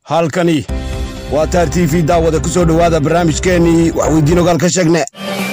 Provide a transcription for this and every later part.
halkani waa taar t v daawada ku soo dhowaada barnaamijkeennii waxweydiin ogaal ka sheegne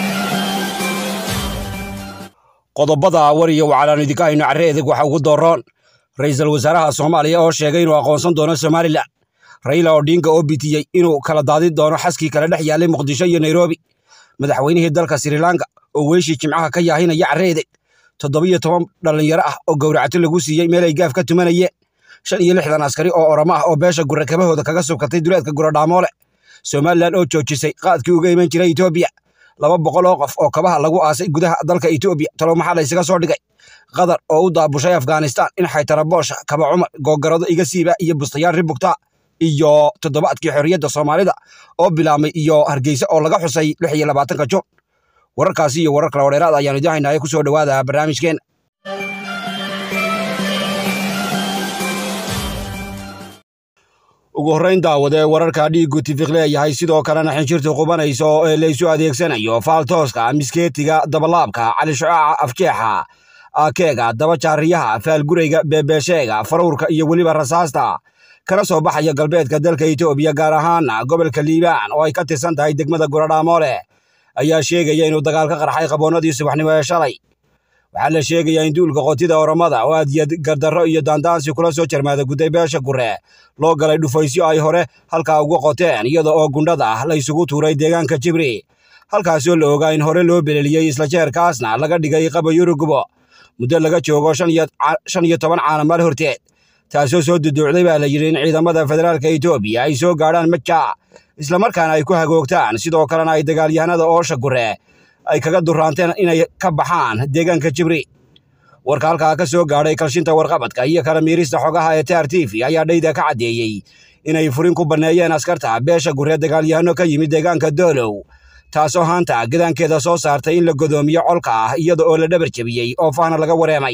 qodobada war iyo wacalaan idinka hayno carre edeg waxa ugu dooroon ra'iisul wasaaraha soomaaliya oo sheegay inuu aqoonsan doono somalilan raila odinga oo bitiyey inuu kala daadin doono xaskii kala dhex yaallay muqdisho iyo nairobi madaxweynihii dalka srilanka oo weeshii jimcaha ka yaahinaya carre edeg toddobiyo toban dhallinyaro ah oo gowracato lagu siiyey meel ay gaaf ka tumanayeen shan iyo lixdan askari oo oramo ah oo beesha gure kabahooda kaga subkatay duleedka guradhaamoole somalilan oo joojisay qaadkii uga iman jiray etoobiya laba boqol oo qof oo kabaha lagu aasay gudaha dalka etoobiya talow maxaa la ysaga soo dhigay qatar oo u daabushay afghanistan in xaytaraboosha kaba cumar googarado iga siiba iyo bustayaal ribugta iyo toddobaadkii xorriyadda soomaalida oo bilaabmay iyo hargeysa oo laga xusay lix iyo labaatanka juun wararkaasi iyo warar kale oo dheeraad ayaanu idiin haynaaya ku soo dhowaada barnaamijkeena ugu horrayn daawade wararka dhiiggu tifiq leeyahay sidoo kalena xinjirtu qubanayso ee laysu adeegsanayo faaltooska miskeetiga dabalaabka calishucaaca afjeexa aakeega dabajaariyaha faalgurayga beebeesheega faruurka iyo weliba rasaasta kana soo baxaya galbeedka dalka etoobiya gaar ahaana gobolka liibaan oo ay ka tirsan tahay degmada guradhaamoole ayaa sheegaya inuu dagaal ka qarxay qaboonnadii subaxnimo ee shalay waxaa la sheegayaa in duulka qotida oramada oo aadiyad gardarro iyo daandaansi kula soo jarmaada gudday beesha gure loo galay dhufaysyo ay hore halkaa uga qoteen iyada oo gundhada ah la isugu tuuray deegaanka jibri halkaasoo la ogaa in hore loo beleliyey isla jeerkaasna laga dhigay qaba yurugubo muddo laga joogo shan iyo toban caanamaal horteed taasoo soo duduucday baa la yidhi in ciidamada federaalka etoobiya ay soo gaadhaan maja islamarkaana ay ku hagoogtaan sidoo kalena ay dagaalyahanada oosha gure ay kaga duraanteen inay ka baxaan deegaanka jibri warka halkaa ka soo gaadhay kalshinta warqabadka iyo kala miirista xogaha ee taar t v ayaa dhayda ka caddeeyey inay furin ku banneeyeen askarta beesha guree dagaalyahano ka yimid deegaanka doolow taasoo haanta gadaankeeda soo saartay in la godoomiyo colka ah iyada oo la dhabar jebiyey oo faana laga wareemay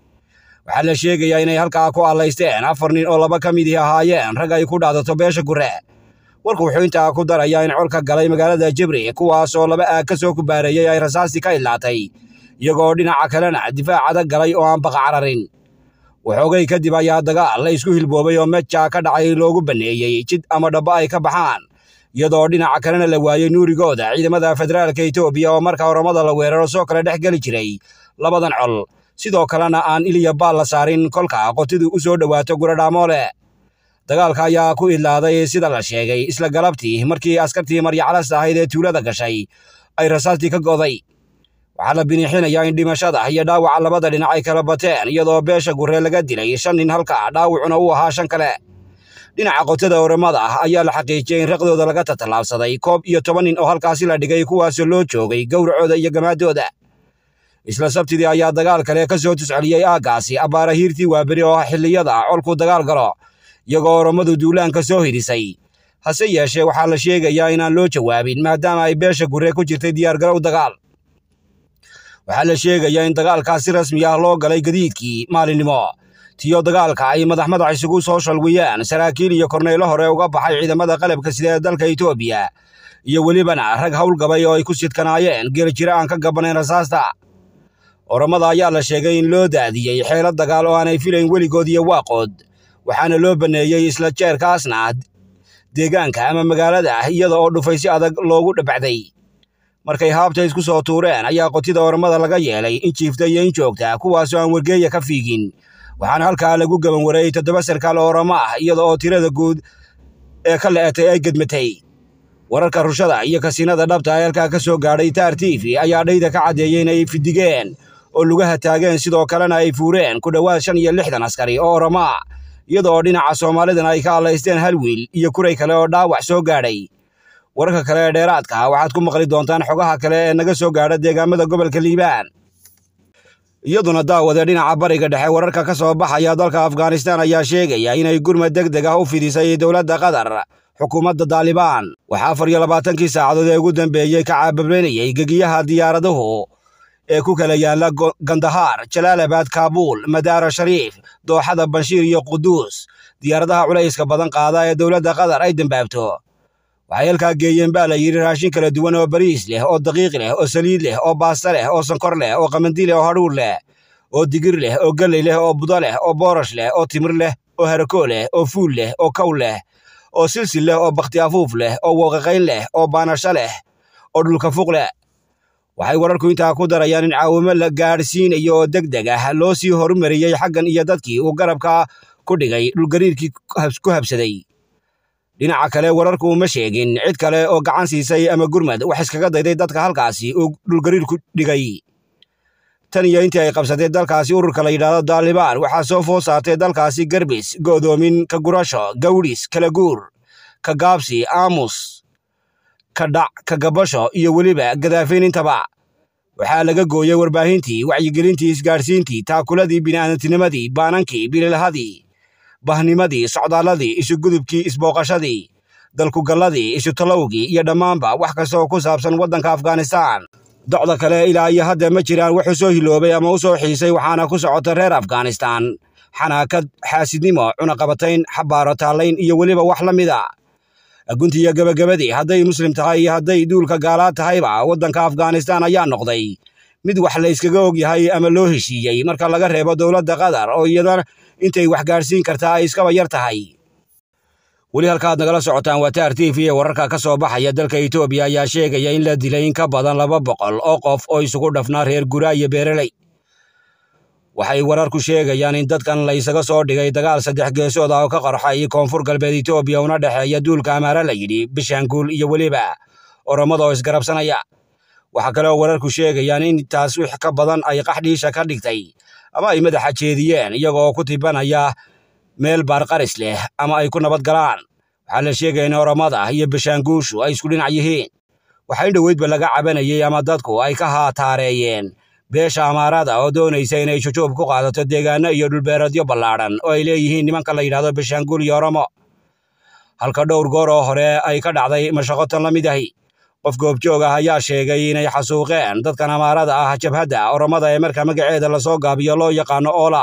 waxaa la sheegayaa inay halkaa ku allaysteen afar nin oo laba ka midii ahaayeen rag ay ku dhaadato beesha gure warku wuxuu intaa ku darayaa in colka galay magaalada jibri kuwaasoo laba aag ka soo kubaareeyey ay rasaastii ka idlaatay iyagoo dhinaca kalena difaac adag galay oo aan baqa cararin waxoogay kadib ayaa dagaal la isku hilboobay oo meja ka dhacay loogu banneeyey jid ama dhabbo ay ka baxaan iyadoo dhinaca kalena la waayey nuurigooda ciidamada federaalka etoobiya oo marka oramada la weeraro soo kale dhex geli jiray labadan col sidoo kalena aan iliya baal la saarin kolka qotidu u soo dhowaato guradhaamoole dagaalka ayaa ku idlaaday sida la sheegay isla galabtii markii askartii maryacalas ahayd ee tuulada gashay ay rasaastii ka goday waxaa la biniixinayaa in dhimashada iyo dhaawaca labada dhinac ay kala bateen iyadoo beesha guree laga dilay shan nin halka dhaawacuna uu ahaa shan kale dhinaca qotada oramada ah ayaa la xaqiijiyey in raqdooda laga tatallaabsaday koob iyo toban nin oo halkaasi la dhigay kuwaasoo loo joogay gowracooda iyo gamaadooda isla sabtidii ayaa dagaal kale ka soo tusceliyey aaggaasi abbaara hiirtii waaberi oo xilliyada colku dagaal galo iyagoo orommadu duulaanka soo hidhisay hase yeeshee waxaa la sheegayaa inaan loo jawaabin maadaama ay beesha guree ku jirtay diyaargarow dagaal waxaa la sheegayaa in dagaalkaas si rasmi ah loo galay gadiidkii maalinimo tiyo dagaalka ay madax madax isugu soo shalwiyeen saraakiil iyo korneylo hore uga baxay ciidamada qalabka sida ee dalka etoobiya iyo welibana rag howlgabay oo ay ku sidkanaayeen geeljiro aan ka gabbanayn rasaasta oramada ayaa la sheegay in loo daadiyey xeelad dagaal oo aanay filayn weligood iyo waaqood waxaana loo banneeyey isla jeerkaasna deegaanka ama magaalada iyada oo dhufaysyo adag loogu dhabacday markay haabta isku soo tuureen ayaa qotida oramada laga yeelay in jiifta iyo in joogta kuwaasoo aan wargeeya ka fiigin waxaana halkaa lagu gaban wareeyey toddoba sarkaal oo oramo ah iyada oo tirada guud ee ka le'etay ay gedmatay wararka rushada iyo kasiinada dhabta ee halkaa ka soo gaadhay taar t v ayaa dhayda ka caddeeyey inay fidigeen oo lugaha taageen sidoo kalena ay fuureen ku dhowaad shan iyo lixdan askari oo orama iyada oo dhinaca soomaalidana ay ka allaysteen hal wiil iyo kuray kale oo dhaawac soo gaadhay wararka kale ee dheeraadka waxaad ku maqli doontaan xogaha kale ee naga soo gaadha deegaamada gobolka liibaan iyaduna daawade dhinaca bariga dhexe wararka ka soo baxaya dalka afghanistan ayaa sheegaya inay gurmad deg deg ah u fidisay dowladda qatar xukuumadda daalibaan waxaa afar iyo labaatankii saacadood ee ugu dambeeyey ka caabableynayey gegiyaha diyaaraduhu ee ku kala yaalla gandahaar jalaalabad kaabuul madaara shariif dooxada banshiir iyo quduus diyaaradaha culayska badan qaada ee dowladda qatar ay dambaabto waxay halkaa geeyeen baa la yidhi raashin kala duwan oo bariis leh oo daqiiq leh oo saliid leh oo baasta leh oo sankor leh oo qamandi leh oo hadhuur leh oo digir leh oo galley leh oo budo leh oo boorash leh oo timir leh oo harakoo leh oo fuul leh oo kow leh oo silsil leh oo bakhti afuuf leh oo wooqaqayn leh oo baanasho leh oo dhulka fuq leh waxay wararku intaa ku darayaan in caawimo la gaadhsiinayo oo deg deg ah loo sii horumariyey xaggan iyo dadkii uu garabka ku dhigay dhulgariirkii ku habsaday dhinaca kale wararku uma sheegin cid kale oo gacan siisay ama gurmad wax iskaga dayday dadka halkaasi uu dhulgariir ku dhigay tan iyo intii ay qabsatay dalkaasi ururka la yidhaahdo daalibaan waxaa soo food saartay dalkaasi garbis go'doomin ka gurasho gawdhis kala guur ka gaabsi aamus ka dhac ka gabasho iyo weliba gadaafayn intaba waxaa laga gooyey warbaahintii wacyigelintii isgaadhsiintii taakuladii bini'aadamtinimadii baanankii bililhadii bahnimadii socdaalladii isugudubkii isbooqashadii dalkugalladii isutallowgii iyo dhammaanba wax kasta oo ku saabsan waddanka afghanistaan docda kale ilaa iyo hadda ma jiraan wuxuu soo hiloobay ama u soo xiisay waxaana ku socota reer afghanistaan xanaakad xaasidnimo cunaqabatayn xabaaro taallayn iyo weliba wax la mida gunti iyo gebagabadii hadday muslim tahay iyo hadday duulka gaalaad tahayba waddanka afghanistaan ayaa noqday mid wax la yskaga og yahay ama loo heshiiyey marka laga reebo dowladda qatar oo iyada intay wax gaadhsiin kartaa ay iskaba yar tahay weli halkaaad nagala socotaan waa taar t v ee wararka ka soo baxaya dalka etoobiya ayaa sheegaya in la dilay in ka badan laba boqol oo qof oo isugu dhafnaa reer guraa iyo beereley waxay wararku sheegayaan in dadkan la ysaga soo dhigay dagaal saddex geesood ah oo ka qarxay koonfur galbeed etoobiya una dhexeeya duulka amaare la yidhi bishaanguul iyo weliba oromada oo isgarabsanaya waxaa kale oo wararku sheegayaan in taas wix ka badan ay qaxdhiisha ka dhigtay ama ay madaxa jeediyeen iyagoo ku tibanaya meel baarqaris leh ama ay ku nabad galaan waxaa la sheegaya in oromada iyo bishaanguushu ay isku dhinac yihiin waxaa in dhoweydba laga cabanayey ama dadku ay ka haataareeyeen beesha amaarada oo doonaysa inay jujuub ku qaadato deegaano iyo dhulbeeradyo ballaadhan oo ay leeyihiin nimanka la yidhahdo bishaanguul iyo oromo halka dhowr goor oo hore ay ka dhacday mashaqotan la mid ahi qof goobjoog ah ayaa sheegay inay xasuuqeen dadkan amaarada ah jabhadda oromada ee marka magaceeda lasoo gaabiyo loo yaqaano oola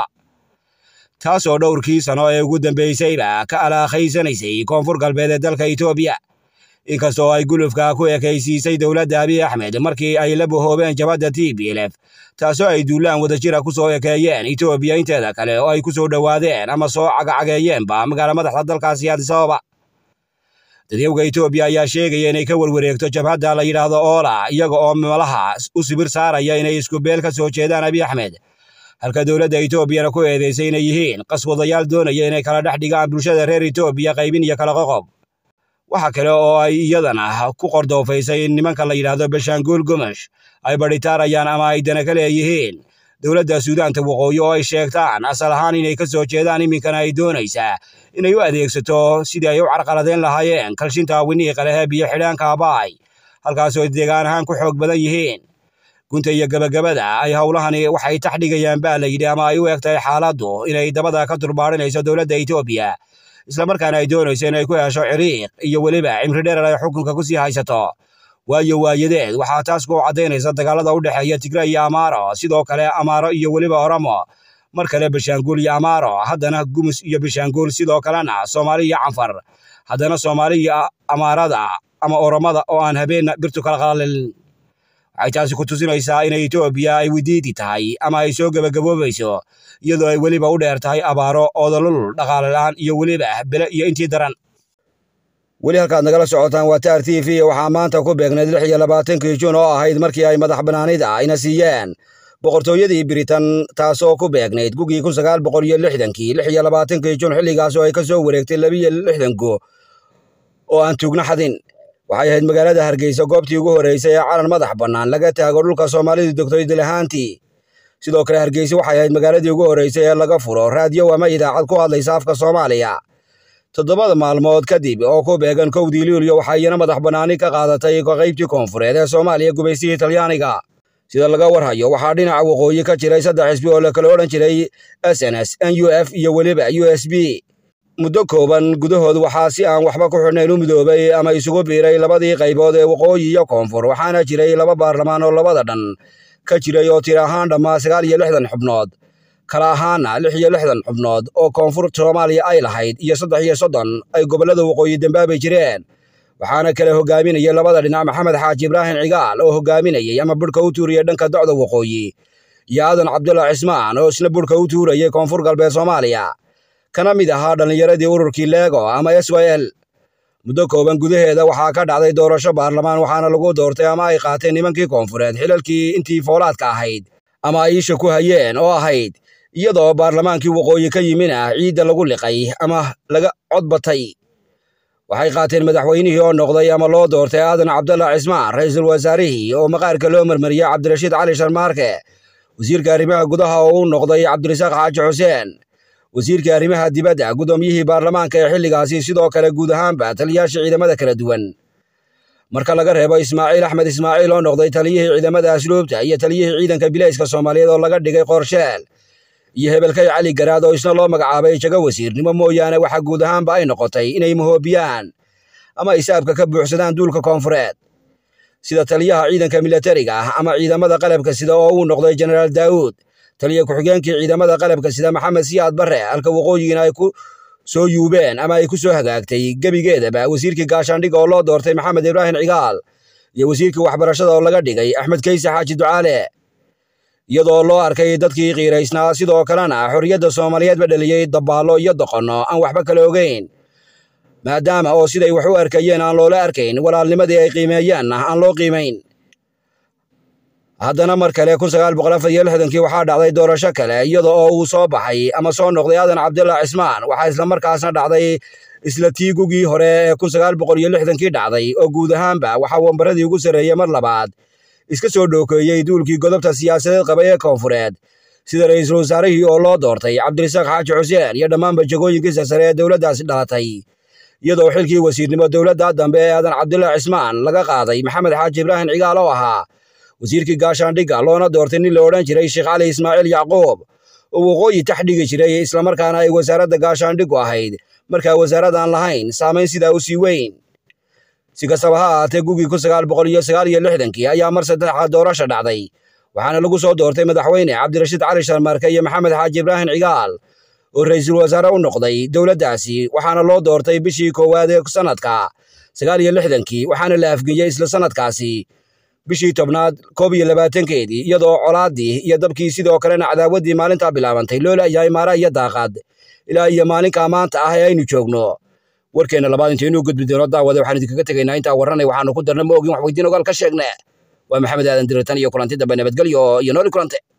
taasoo dhowrkii sano ee ugu dambaysayba ka alaakhayanaysay koonfur galbeed ee dalka etoobiya inkastoo ay gulufka ku ekaysiisay dowladda abiy axmed markii ay la bahoobeen jabhadda t b lf taasoo ay duulaan wadajira ku soo ekeeyeen etoobiya inteeda kale oo ay ku soo dhowaadeen ama soo cagacageeyeenba magaala madaxda dalkaasi adisababa dadyowga etoobiya ayaa sheegaya inay ka werwareegto jabhadda la yidhaahdo oola iyaga oo malaha u sibir saaraya inay isku beel ka soo jeedaan abiy axmed halka dowladda etoobiyana ku eedaysay inay yihiin qaswadayaal doonaya inay kala dhex dhigaan bulshada reer etoobiya qaybin iyo kala qoqob waxa kale oo ay iyadana ku qordoofaysay in nimanka la yidhaahdo beshaanguul gumash ay badhitaarayaan ama ay dana ka leeyihiin dowladda suudaanta waqooyi oo ay sheegtaan asal ahaan inay ka soo jeedaan iminkana ay doonaysaa inay u adeegsato sidii ay u carqaladeyn lahaayeen kalshinta winiiqa leh ee biyo xidhaanka abaay halkaasoo deegaan ahaan ku xoog badan yihiin gunta iyo gebagabada ay howlahani waxay tax dhigayaan baa la yidhi ama ay u eg tahay xaaladdu inay dabada ka durbaadhinayso dowladda etoobiya islamarkaana ay doonayso inay ku hesho ciriiq iyo weliba cimri dherer ay xukunka ku sii haysato waayo waayadeed waxaa taas ku caddaynaysa dagaalada u dhexeeya tigre iyo amaaro sidoo kale amaaro iyo weliba oromo mar kale bishaanguul iyo amaaro haddana gumus iyo bishaanguul sidoo kalena soomaali iyo canfar haddana soomaali iyo amaarada ama oromada oo aan habeenna birtu kala qalalin waxay taasi ku tusinaysaa inay etoobiya ay widiidi tahay ama ay soo gebagaboobayso iyadoo ay weliba u dheer tahay abaaro oodolul dhaqaale la'aan iyo weliba bele iyo intii daran weli halkaad nagala socotaan waa taar t v waxaa maanta ku beegnayd lix iyo labaatankii juun oo ahayd markii ay madax bannaanida ayna siiyeen boqortooyadii biritan taasoo ku beegnayd gugii kun sagaal boqol iyo lixdankii lix iyo labaatankii juun xilligaas oo ay ka soo wareegtay labiyo lixdanku oo aan tuugna xadin waxay ahayd magaalada hargeysa goobtii ugu horreysay ee calan madax bannaan laga taago dhulka soomaalidu degtoy dilahaantii sidoo kale hargeysa waxay ahayd magaaladii ugu horreysay ee laga furo raadiyo ama idaacad ku hadlaysa afka soomaaliya toddobada maalmood kadib oo ku beegan kowdii luulyo waxaa iyana madax bannaani ka qaadatay qaybtii koonfureed ee soomaaliya gubaystihii talyaaniga sida laga warhayo waxaa dhinaca waqooyi ka jiray saddex xisbi oo la kala odhan jiray s n s n u f iyo weliba u s b muddo kooban gudahood waxaa si aan waxba ku xidhnayn u midoobay ama isugu biiray labadii qaybood ee waqooyi iyo koonfur waxaana jiray laba baarlamaan oo labada dhan ka jiray oo tir ahaan dhammaa sagaal iyo lixdan xubnood kala ahaana lix iyo lixdan xubnood oo koonfur soomaaliya ay lahayd iyo saddex iyo soddon ay gobollada waqooyi dambaabay jireen waxaana kale hogaaminayay labada dhinac maxamed xaaji ibraahim cigaal oo hogaaminayay ama budhka u tuuriyay dhanka docda waqooyi iyo aadan cabdulla cismaan oo isna budhka u tuurayay koonfur galbeed soomaaliya kana mid ahaa dhallinyaradii ururkii leego ama s y l muddo kooban gudaheeda waxaa ka dhacday doorasho baarlamaan waxaana lagu doortay ama ay qaateen nimankii koonfureed xilalkii intii foolaadka ahayd ama ay isha ku hayeen oo ahayd iyadoo baarlamaankii waqooyi ka yimin ah ciidda lagu liqay ama laga codbatay waxay qaateen madaxweynihii oo noqday ama loo doortay aadan cabdalla cismaan ra'iisul wasaarihii oo maqaarka loo marmariyey cabdirashiid cali sharmaarke wasiirka arrimaha gudaha oo u noqday cabdirasaaq xaaji xuseen wasiirka arrimaha dibadda guddoomiyihii baarlamaanka ee xilligaasi sidoo kale guud ahaanba taliyayaasha ciidamada kala duwan marka laga reebo ismaaciil axmed ismaaciil oo noqday taliyihii ciidamada asluubta iyo taliyihii ciidanka bilayska soomaaliyeed oo laga dhigay qorsheel iyo hebelkay cali garaad oo isna loo magacaabay jago wasiirnimo mooyaane waxa guud ahaanba ay noqotay inay mahoobiyaan ama isaabka ka buuxsadaan duulka koonfureed sida taliyaha ciidanka milatariga ah ama ciidamada qalabka sida oo uu noqday jenaraal daawuud taliya ku-xigeenkii ciidamada qalabka sida maxamed siyaad barre halka waqooyigina ay ku soo yuubeen ama ay ku soo hagaagtay gebigeedaba wasiirkii gaashaandhig oo loo doortay maxamed ibraahim cigaal iyo wasiirkii waxbarashada oo laga dhigay axmed kayse xaaji ducaale iyadoo loo arkay dadkii qiiraysnaa sidoo kalena xorriyadda soomaaliyeedba dhaliyey dabaallo iyo doqonno aan waxba kala ogeyn maadaama oo siday wax u arkayeen aan loola arkayn walaalnimadii ay qiimeeyeenna aan loo qiimayn haddana mar kale kun sagaal boqol afar iyo lixdankii waxaa dhacday doorasho kale iyada oo uu soo baxay ama soo noqday aadan cabdilla cismaan waxaa islamarkaasna dhacday isla tiigugii hore ee kun sagaal boqol iyo lixdankii dhacday oo guud ahaanba waxaa wambaradii ugu sarreeyey mar labaad iska soo dhookeeyey duulkii godobta siyaasadeed qabay ee koonfureed sida ra'iisul wasaarihii oo loo doortay cabdirasaaq xaaji xuseen iyo dhammaanba jagooyinkiisa sare ee dowladdaasi dhalatay iyadoo xilkii wasiirnimo dowladda dambe ee aadan cabdilla cismaan laga qaaday maxamed xaaji ibraahim cigaal oo ahaa wasiirkii gaashaandhigga loona doortay nin la odhan jiray sheekh cali ismaaciil yacquub oo waqooyi tax dhigi jiray islamarkaana ay wasaaradda gaashaandhiggu ahayd markaa wasaaradaan lahayn saamayn sidaa u sii weyn si kastaba ha ahaatee gugii kun sagaal boqol iyo sagaal iyo lixdankii ayaa mar saddexaad doorasha dhacday waxaana lagu soo doortay madaxweyne cabdirashiid cali sharmaarke iyo maxamed xaaji ibraahim cigaal oo ra'iisul wasaare u noqday dowladdaasi waxaana loo doortay bishii koowaad ee sanadka sagaal iyo lixdankii waxaana la afgeeyey isla sanadkaasi bishii tobnaad koob iyo labaatankeedii iyadoo colaaddii iyo dabkii sidoo kalena cadaawaddii maalintaa bilaabantay loo la'yahay maara iyo daaqad ilaa iyo maalinkaa maanta ah ee aynu joogno warkeenna labaad intaynu gudbi doono daawade waxaan idinkaga tegaynaa intaa warranay waxaanu ku darna ma ogin wax weydiin ogaal ka sheegne waa maxamed aadan diratan iyo kulanti dambe nabadgelyo iyo nooli kulante